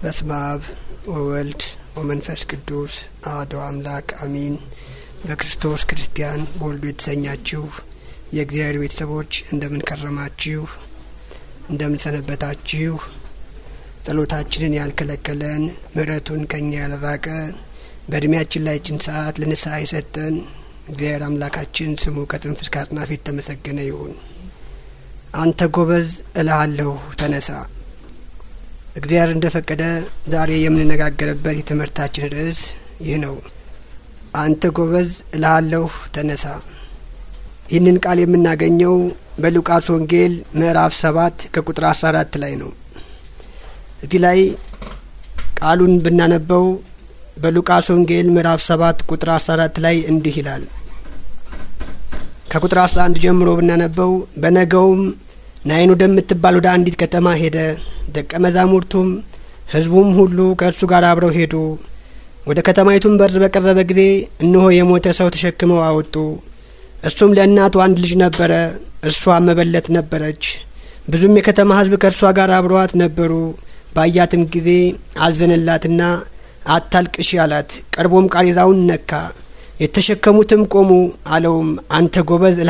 በስመ አብ ወወልድ ወመንፈስ ቅዱስ አሐዱ አምላክ አሚን። በክርስቶስ ክርስቲያን በወልዱ የተሰኛችሁ የእግዚአብሔር ቤተሰቦች እንደምን ከረማችሁ? እንደምን ሰነበታችሁ? ጸሎታችንን ያልከለከለን ምሕረቱን ከኛ ያልራቀ በእድሜያችን ላይ ችን ሰዓት ለንስሐ የሰጠን እግዚአብሔር አምላካችን ስሙ ከጽንፍ እስከ አጽናፍ የተመሰገነ ይሁን። አንተ ጎበዝ እልሃለሁ ተነሳ። እግዚአብሔር እንደ ፈቀደ ዛሬ የምንነጋገርበት የትምህርታችን ርዕስ ይህ ነው። አንተ ጎበዝ እልሃለሁ ተነሳ። ይህንን ቃል የምናገኘው በሉቃስ ወንጌል ምዕራፍ ሰባት ከቁጥር አስራ አራት ላይ ነው። እዚህ ላይ ቃሉን ብናነበው በሉቃስ ወንጌል ምዕራፍ ሰባት ቁጥር አስራ አራት ላይ እንዲህ ይላል። ከቁጥር አስራ አንድ ጀምሮ ብናነበው በነገውም ናይን ወደምትባል ወደ አንዲት ከተማ ሄደ። ደቀ መዛሙርቱም ሕዝቡም ሁሉ ከእርሱ ጋር አብረው ሄዱ። ወደ ከተማይቱም በር በቀረበ ጊዜ እነሆ የሞተ ሰው ተሸክመው አወጡ። እሱም ለእናቱ አንድ ልጅ ነበረ፣ እርሷም መበለት ነበረች። ብዙም የከተማ ሕዝብ ከእርሷ ጋር አብረዋት ነበሩ። ባያትም ጊዜ አዘነላትና አታልቅሺ አላት። ቀርቦም ቃሬዛውን ነካ። የተሸከሙትም ቆሙ። አለውም አንተ ጎበዝ